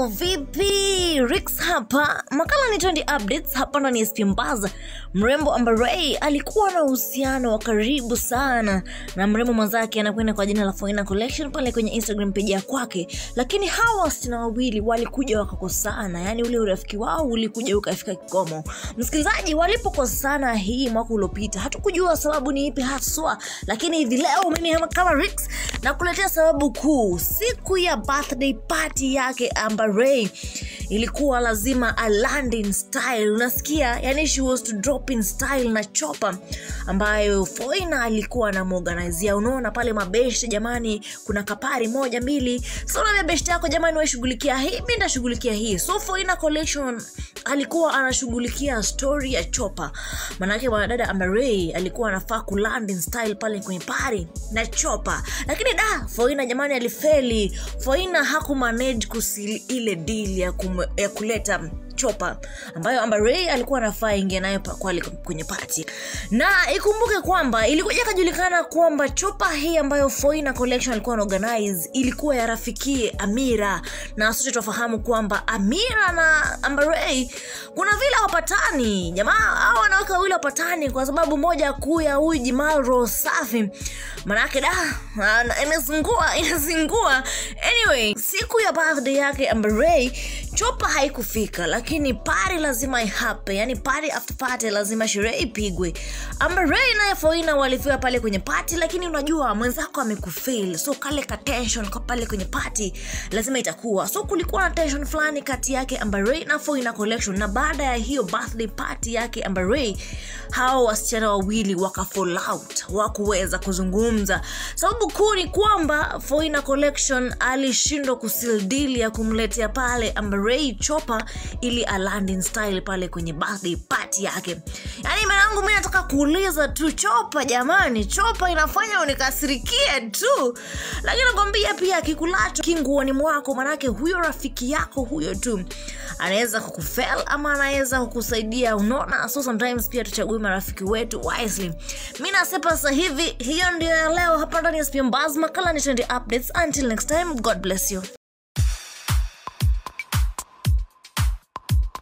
Vipi, Rix hapa. Makala ni Trendy Updates hapa ndani ya SP Mbaza. Mrembo Amber Ray alikuwa na uhusiano wa karibu sana na mrembo mwenzake anakwenda kwa jina la Foina Collection pale kwenye Instagram page ya kwake, lakini hawa wasichana wawili walikuja wakakosana, yani ule urafiki wao ulikuja ukafika kikomo. Msikilizaji, walipokosana hii mwaka uliopita, hatukujua sababu ni ipi haswa, lakini hivi leo mimi kama Rix nakuletea sababu kuu. Siku ya birthday party yake Amber Ray ilikuwa lazima a land in style, unasikia? Yani she was to drop in style na chopa ambayo Foina alikuwa anamuorganizia. Unaona pale mabeshte, jamani, kuna kapari moja mbili, so na beshte yako jamani, washughulikia hii, mimi ndashughulikia hii. So Foina Collection alikuwa anashughulikia story ya chopa, manake mwanadada Amber Ray alikuwa anafaa ku land in style pale kwenye pari na chopa, lakini da Foina jamani alifeli. Foina hakumanage kusili ile deal ya, kum, ya kuleta chopa ambayo Amber Ray alikuwa anafaa ingia nayo pa- kwale kwenye pati, na ikumbuke kwamba ilikuja ikajulikana kwamba chopa hii ambayo Foina Collection alikuwa anaorganize ilikuwa ya rafikie Amira, na sote tunafahamu kwamba Amira na Amber Ray kuna vile hawapatani. Jamaa hao wanawake wawili hawapatani kwa sababu moja kuu ya huyu Jimal Rosafi, manake da ana- inazingua inazingua. Anyway, siku ya birthday yake Amber Ray chopa haikufika, lakini pari lazima ihape, yani party after party lazima sherehe ipigwe. Amber Ray naye Foina walifika pale kwenye party, lakini unajua mwenzako amekufail, so kale ka tension kwa pale kwenye party lazima itakuwa. So kulikuwa na tension fulani kati yake Amber Ray na Foina Collection, na baada ya hiyo birthday party yake Amber Ray, hao wasichana wawili waka fall out, wakuweza kuzungumza. Sababu kuu ni kwamba Foina Collection alishindwa kusil deal ya kumletea pale Amber Ray chopa ili aland in style pale kwenye birthday party yake. Yaani mwanangu, mimi nataka kuuliza tu, chopa jamani, chopa inafanya unikasirikie tu, lakini nakwambia pia kikulacho kinguoni mwako, manake huyo rafiki yako huyo tu anaweza kukufel ama anaweza kukusaidia, unaona. So sometimes pia tuchague marafiki wetu wisely. Mi nasepa sasa hivi, hiyo ndio ya leo hapa ndani ya SPM Buzz. Makala ni Trendy Updates. Until next time, God bless you.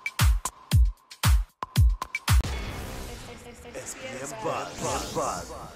SPM Buzz.